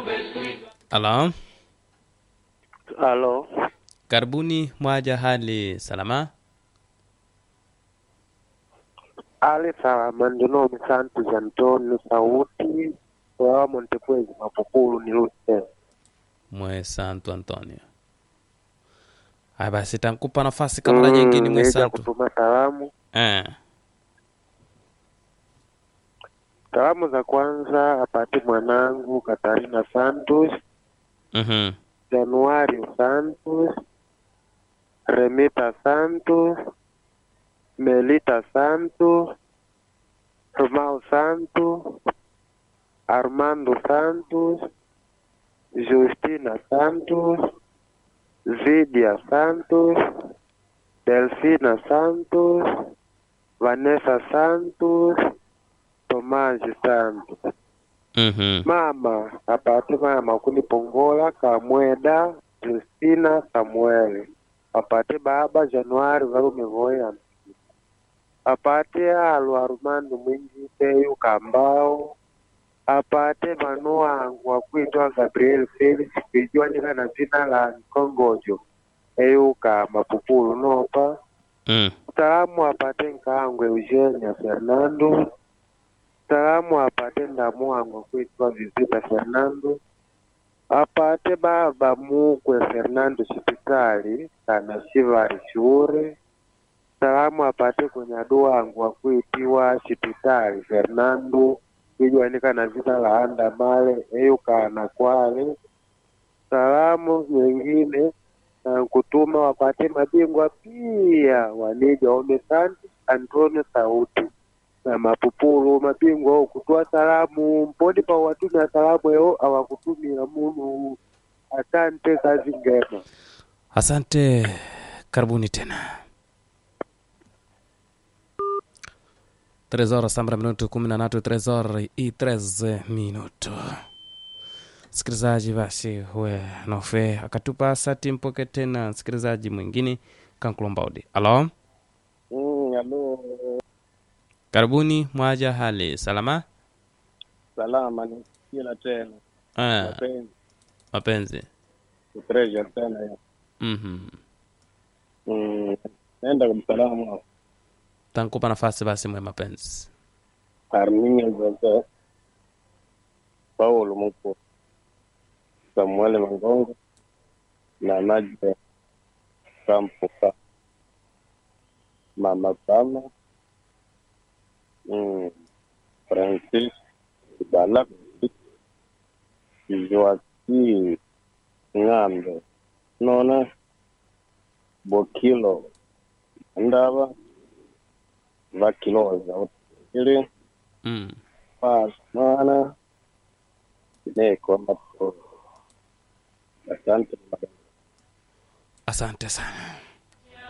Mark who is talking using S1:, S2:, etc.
S1: Halo,
S2: Halo,
S1: karibuni mwaja hali salama?
S2: ali salama ndinomi Santos Antonio sauti wa Montepwezi Mapupulu ni Lute.
S1: Mwe Santo Antonio. Haya basi, tankupa nafasi kama mara nyingine mwe
S2: Nija
S1: Santo.
S2: kutuma salamu.
S1: Eh,
S2: Salamu za kwanza apate mwanangu Katarina Santos,
S1: mhm,
S2: Januario Santos, Remita Santos, Melita Santos, Romao Santos, Armando Santos, Justina Santos, Vidia Santos, Delfina Santos, Vanessa Santos, Tomás Santos.
S1: mhm.
S2: Mama apate mama kunipongola Kamweda Justina Samuel apate baba Januari valume voya apate alo Armando Mwinjiteyu Kambao apate manu wangu wakuitwa Gabriel Felix kuijuanika na jina la Nkongojo eyuka Mapupulu nopa
S1: Mm.
S2: salamu apate nkaangu Eugenia Fernando salamu apate ndamu wangu kuitwa Visita Fernando apate baba mukwe Fernando Shipitali kana Shivari Shure salamu apate kunyadu wangu wakuitiwa Shipitali Fernando kuijuanika na jina la anda male eyukana kwale salamu nyingine na kutuma wapate mabingwa pia wanija ome Santos Antonio Sauti na Mapupulu mabingwa kutoa salamu mponi pa watumia salamu eo awakutumia munu. Asante, kazi njema.
S1: Asante, karibuni tena. Tres horas sambra minuto kumi na tatu, tres horas i treze minuto. Msikilizaji basi we nofe akatupa sati mpoke tena msikilizaji mwingine kankulombaudi. Alo,
S3: Mm, alo,
S1: karibuni mwaja hali salama?
S3: salama ni kila tena
S1: Ah,
S3: mapenzi
S1: mapenzi.
S3: treasure tena ya.
S1: Mhm.
S3: Mm, naenda kumsalamu hapo
S1: Tankupa nafasi basi mwe mapenzi.
S3: Arminia Jose Paulo Muko Samuel Mangongo na Nadia Kampuka Mama Pama mm, Francis Bala Joaquim Ng'ambe nona Bokilo Ndaba Vakiloza ili
S1: Mm.
S3: Paz mana neko hapo. Asante.
S1: Asante sana.